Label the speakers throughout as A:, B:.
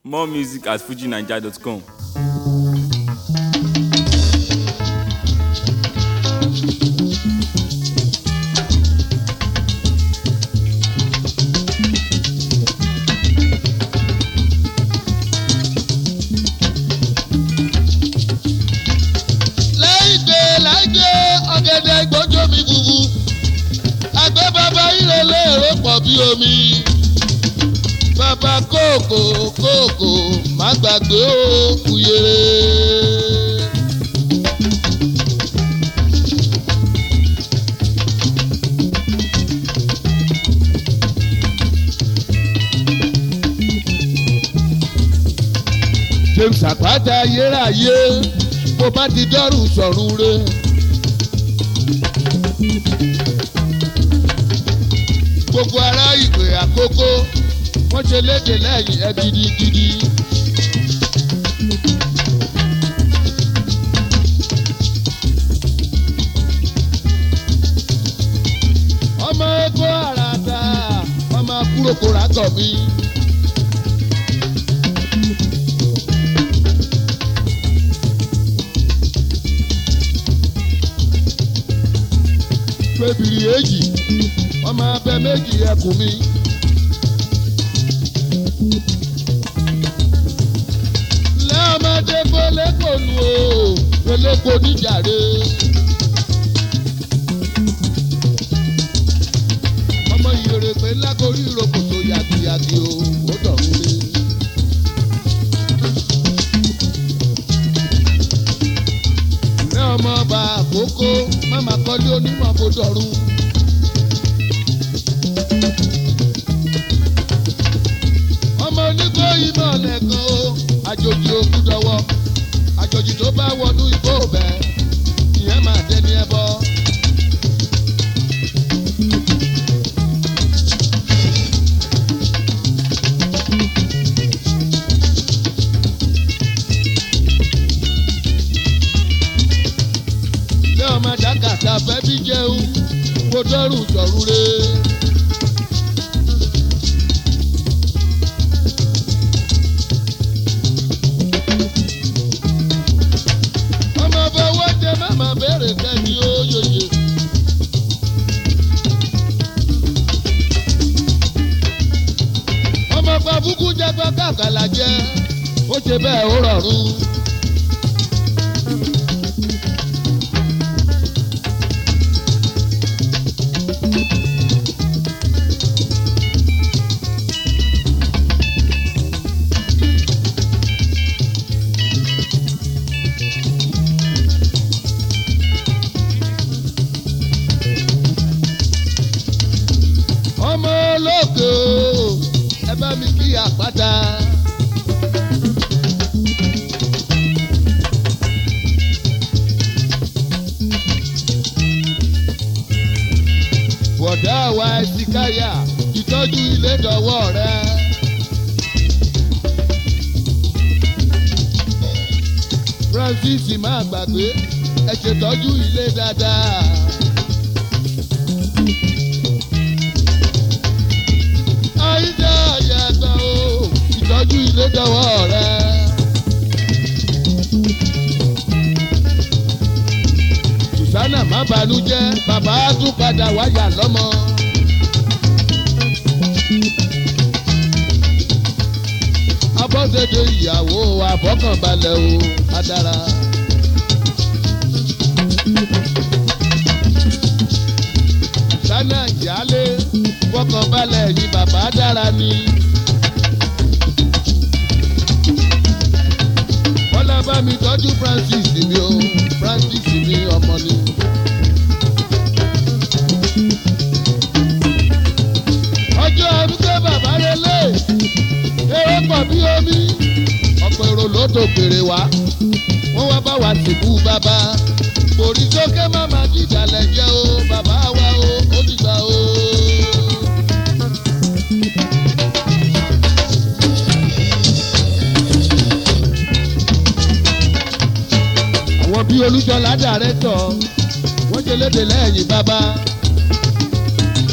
A: More music at fujinaija.com.
B: láìgbé láìgbé ọ̀gẹ̀dẹ̀ gbọ́njọ́ mi fufu àgbẹ̀ bàbá ìrẹ̀lẹ̀ èrò pọ̀ bí omi bàbá kòkò kòkò má gbàgbé ó kúyèrè. james àpáta ayérayé bó bá ti dọ́rù sọ̀rùn re. gbogbo ará ìgbè àkókò wọ́n ṣe léde lẹ́yìn ẹ gidigidi. ọmọ ẹgbẹ́ àràdà ọmọ akúròkò ràgọ̀ mi. pébìrì èjì ọmọ abẹ méjì ẹkùn mi. lẹ́ọ̀mọdé gbólégò nu o gbólégò níjàre. ọmọ ìrèpé lágorí ìrokòtò yàgìyàgì o ó dọ̀rùn lé. ní ọmọ ọba àkókò máma kọ́lé onímọ̀ bó dọ̀rùn. ọmọ onígbó ìmọ̀ lẹ́kan o àjòjì òkú dọwọ́ àjòjì tó bá wọnú igbó bẹ́ ìyẹn máa dẹni ẹbọ. ní ọmọ dàkàtà fẹ́ bí jẹun kó dọ́rùn sọ̀rùn re. ọmọ fọwọ́ jẹ mama bẹ̀rẹ̀ kẹ́ni ó yòyè. ọmọ pàbùkù jẹ́ pé kàkàlà jẹ́ ó ṣe bẹ́ẹ̀ ó rọrùn. ọmọ ológo ẹ bá mi kí àpáta. bọ̀dá wa ẹ̀sìkáyà ìtọ́jú ilé dọ̀wọ́ rẹ. francis máa gbàgbé ẹ ṣètọ́jú ilé dáadáa. àìdá àyàgbà o ìtọ́jú ilé dọ̀wọ́ rẹ. Sùsánà má banújẹ́ bàbá á tún padà wáyà lọ́mọ. Abọ́sẹ̀dé ìyàwó àbọ̀kànbalẹ̀ o adára. Sùsánà ìyálé fọkànbalẹ̀ yìí bàbá dára ni. Bọ́lá bá mi tọ́jú Francis mi o, Francis mi ọmọ ni. Ọjọ́ arúgbó bàbá relé, eré pọ̀ bí omi, ọ̀pọ̀ èrò ló tó kéré wá, wọ́n wá bá wa sìnkú bàbá. Kòrí sókè máma dìdàlẹ̀ jẹ́ o, bàbá wa o, ó dìgbà o. àwọn bíi olújọlá dàrẹ́tọ̀ wọ́n jẹ léde lẹ́yìn bàbá.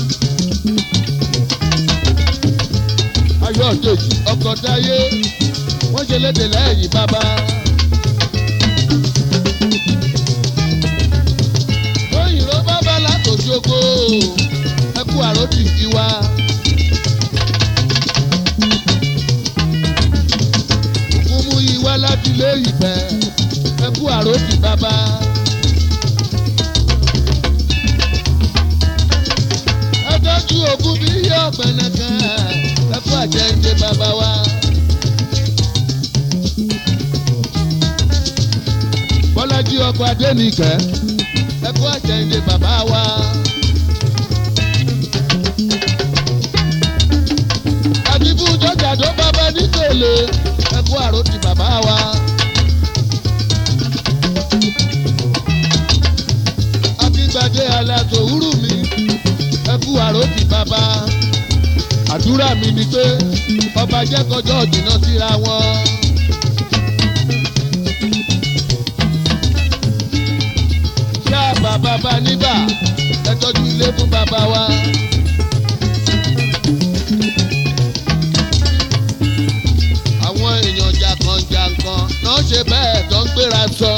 B: ayọ̀dèjì ọkọ̀ dáyé wọ́n ṣe léde lẹ́yìn bàbá. òyìnbó bàbá látòjogbo ẹkú àròdì tiwa. òkúmu ìwá láti lé ìfẹ́ ẹkú àròdì bàbá. ẹtọ́jú ògùn bí yọ ọ̀gbẹ̀nẹ̀kẹ́ ẹkú àjẹjẹ bàbá wa. bọ́lájí ọkọ̀ adẹ́nìkẹ́ ẹkú àjẹjẹ bàbá wa. àdìbò jọjà tó bàbá nítòlè ẹkú àròtì bàbá wa. akíngbadé aláàtò wúrù mi ẹkú àròtì bàbá. àdúrà mi ni pé ọba jẹ́ kọjọ́ jìnnà síra wọn. ṣá bàbá bá nígbà ẹ tọ́jú ilé fún bàbá wa. àwọn èèyàn jàǹkànjàǹkàn náà ṣe bẹ́ẹ̀ tó ń gbéra sọ.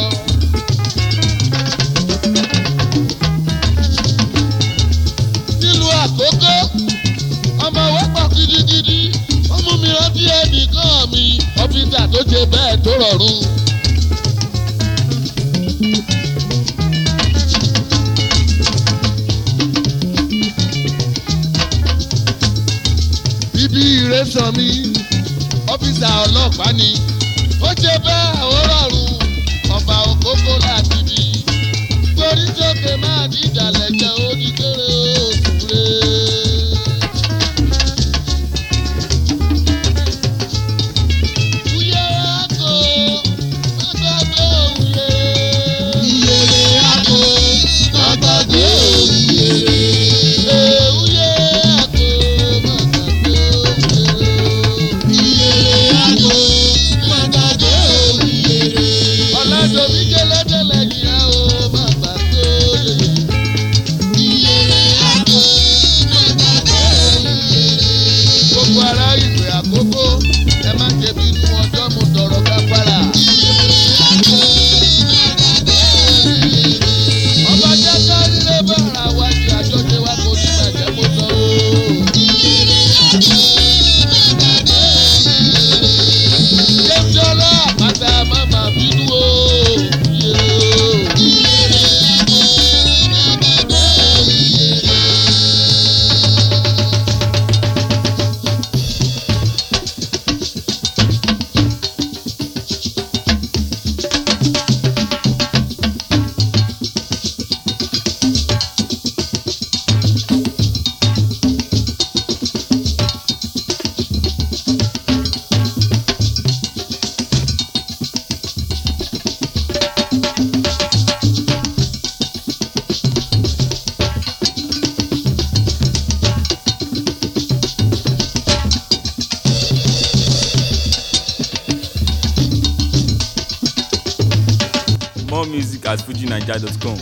B: nílùú àkókò ọmọ wọ́pọ̀ gidigidi ó mú mi rántí ẹnìkan mi ọ́fíìsà tó ṣe bẹ́ẹ̀ tó rọrùn. bíbí ìrẹsàn mi ọ́fíìsà ọlọ́pàá ni ó ṣe bẹ́ẹ̀ ó rọrùn ọba òkókó láti bí torí sókè máa di ìdàlẹ̀ jẹ́ oníkéré òsùnré. Uyere ako, má gbàgbé òwúyere. Uyere ako, má gbàgbé òwúyere. Ee, uyere ako, má gbàgbé òwúyere. Ọ̀làdòmí jẹ́lẹ́dẹ́lẹ́ yìí á o, má gbàgbé òwúyere. gbogbo ará ìwé àkókò ẹ má ṣe bínú ọjọ́ mo tọrọ kápára. ọba jẹ́ kárílé bára wa ṣe àjọṣe wa kò ní bàjẹ́ mo sọ o. jẹ́sí ọlá àpáta má má bínú o.
A: More music at fujinaija.com.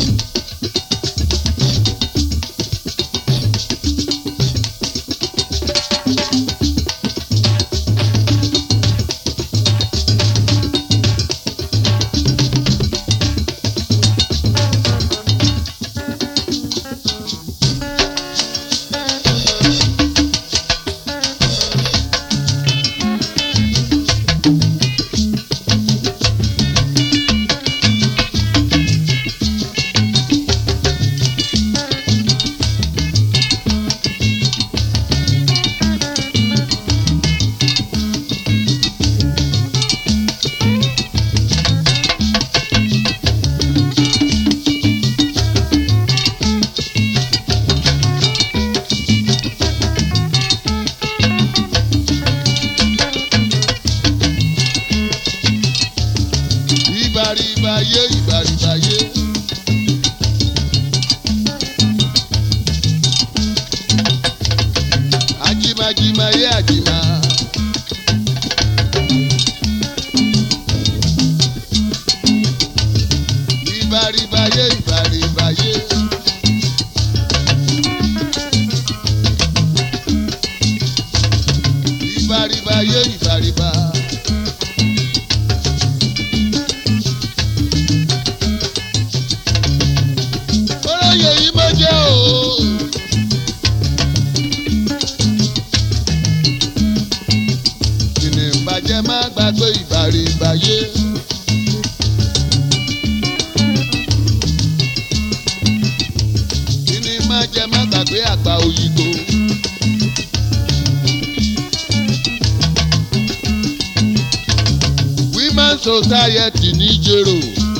A: ìbàrìbàyé ìbàrìbàyé. ajimajimaye ajima. ìbàrìbàyé ìbàrìbàyé. ìbàrìbàyé ìbàrìbà.
B: jẹ má gbàgbé ìbàrìbàyé. kí ni má jẹ má gbàgbé àgbà òyìnbó. women society ní jèrò.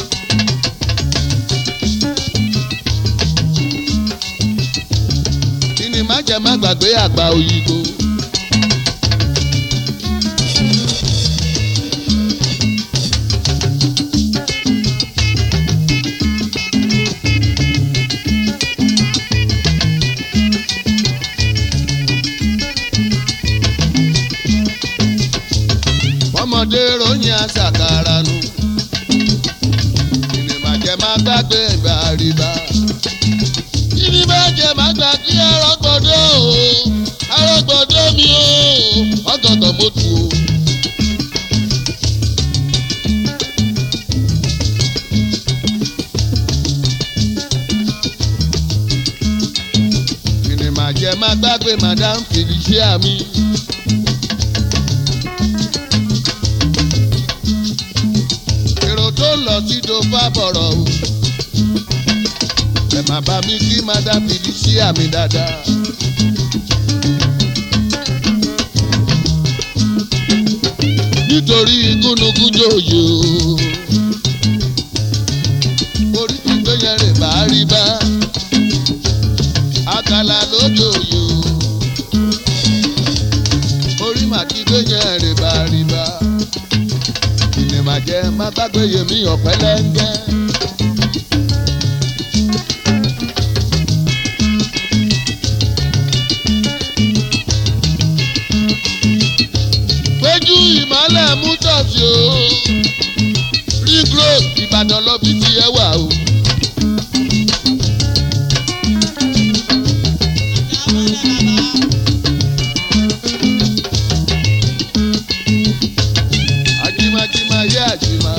B: kí ni má jẹ má gbàgbé àgbà òyìnbó. ọmọdé ròyìn àṣàkàrà nù. ìnìmàjẹ má gbàgbé ìgbà àríbá. ìnìmàjẹ má gbàgbé arọ́gbọ́dọ́ o arọ́gbọ́dọ́ mi o ọ̀gọ̀gọ̀ mo tù o. ìnìmàjẹ má gbàgbé madam felicia mi. èrò tó lọ sí dofa bọ̀rọ̀ o. ẹ má bá mi kí madam felicia mi dáadáa. nítorí gúnugún jòyè o. orí ti gbé yẹn rè bá rí bá. àkàlà ló jòyè o. orí màtí gbé yẹn rè bá rí bá ìní máa jẹ má gbàgbé yèmí ọ̀pẹ lẹ́ńgẹ́. péjú ìmọ̀lẹ̀ mú tọ̀sí o ring road ìbàdàn lọ bí ti ẹ wà o. ajimajima yé àjìmá.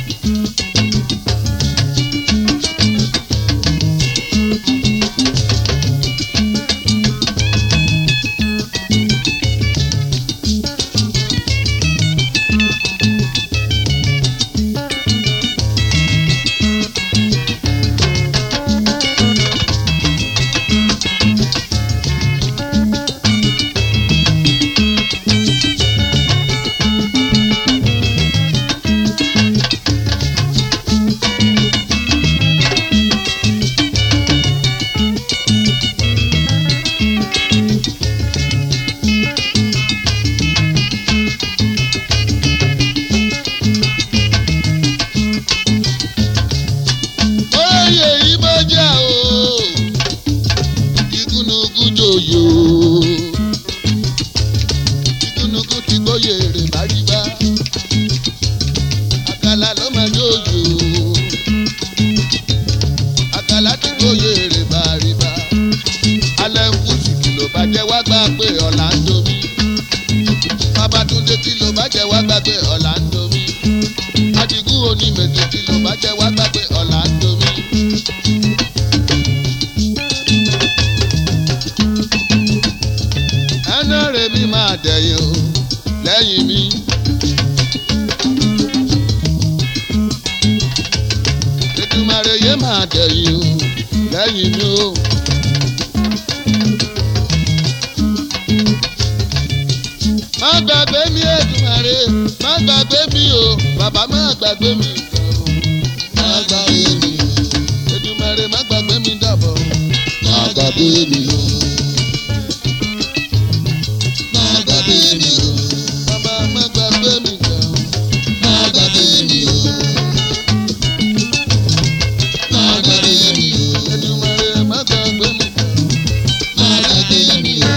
B: oyè yìí bó jẹ́ o igúnnugún jòyè o igúnnugún ti gbóyè rè báríbá àkàlà ló máa jòyè o àkàlà ti gbóyè rè báríbá alẹ́ ń kú sí kìlọ̀ bàjẹ́ wá gbà pé ọ̀la ń domi babatunde kìlọ̀ bàjẹ́ wá gbà pé ọ̀la ń domi adigun onímẹ̀tẹ̀ kìlọ̀ bàjẹ́ wá gbà pé ọ̀la ń domi. ẹnà rẹ̀ mi máa dẹ̀yìn o lẹ́yìn mi. Ètùmàrè yé máa dẹ̀yìn o lẹ́yìn mi o. má gbàgbé mi Ètùmàrè má gbàgbé mi o bàbá má gbàgbé mi. má gbàgbé mi o. Ètùmàrè má gbàgbé mi dàbọ̀. má gbàgbé mi o. má gbàgbé mi o. bàbá má gbàgbé mi jẹ́ o. má gbàgbé mi o. má gbàgbé mi o. Ètùmàrè má gbàgbé mi jẹ́ o. má gbàgbé mi o.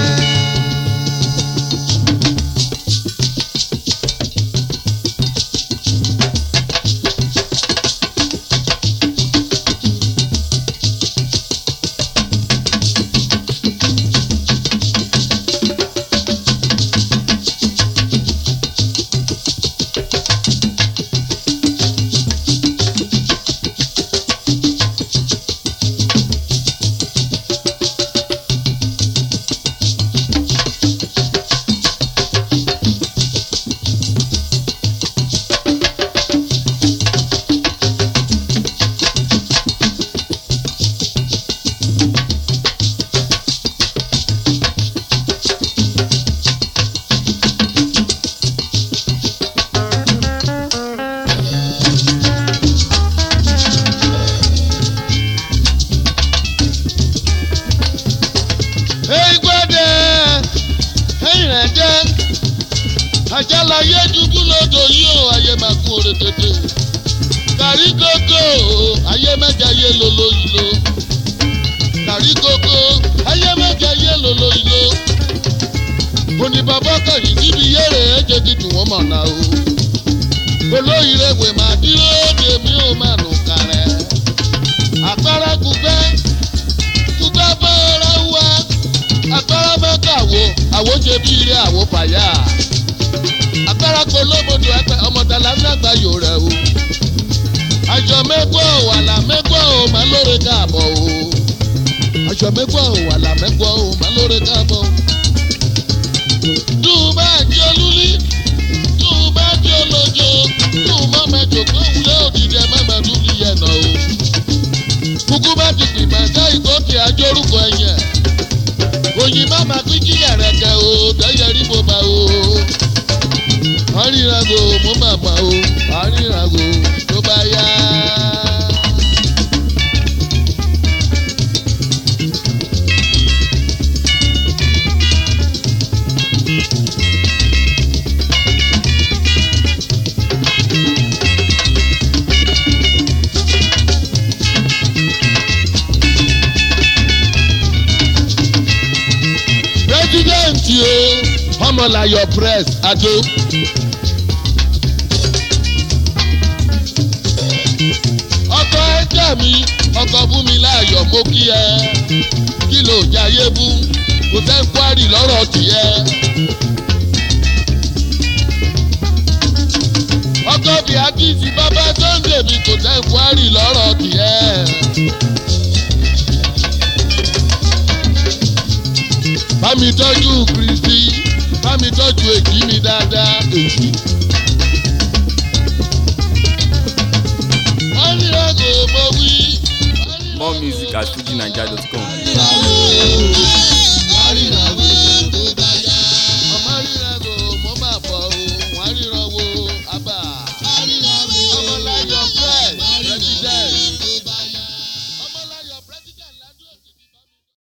B: kún oore tètè kàrí kókó ayé mẹ́jẹ ayé lolo ìlò kàrí kókó ayé mẹ́jẹ ayé lolo ìlò òní bàbá kọ̀yìn síbi yẹ́rẹ̀ ẹ̀jẹ̀ kìtù wọ́n mọ̀ náà o olóyìnbó wè má dúró de mi ò má nù kàrẹ́ àpárá kúgbẹ́ kúgbẹ́ bọ́ọ̀rọ̀ wá àpárá mẹ́ta wo àwo ṣe bí ire àwo fàyà àpárá kò lóbodò ẹgbẹ́ ọmọdàlá nàgbà yòó rẹ̀ o àjọ mẹ́gbọ́ wàlà mẹ́gbọ́ ò má lóore káàbọ̀ o àjọ mẹ́gbọ́ wàlà mẹ́gbọ́ ò má lóore káàbọ̀ o dùn bá di olúlí dùn bá di olójo dùn mọ́ mẹ́jọ kó wúlé òdìdí ẹ̀ má má dùn ní yẹn náà o kúkú bá ti pè mẹ́ta ìkókè ajórúkọ ẹ̀yẹ òyìn má má pín kí ẹ̀rẹ̀kẹ́ o tẹ́yẹ rí mo bá o àrírago mo má má o àrírago tó bá yá. pírẹsidẹ́ǹtì o ọmọláyọ̀ press adó. ọkọ ẹjẹ mi ọkọ fún mi láàyò mo kí ẹ kí ló jayé bú kò tẹ́ ń kwárì lọ́rọ̀ tìyẹ. ọkọ bíi akíyèsí bàbá sunday mi kò tẹ́ ń kwárì lọ́rọ̀ tìyẹ. bámi tọ́jú kristi bámi tọ́jú èjì mi dáadáa èjì. àríyàgò mo wí.
A: More music at fujinaija.com.
B: àríyàgò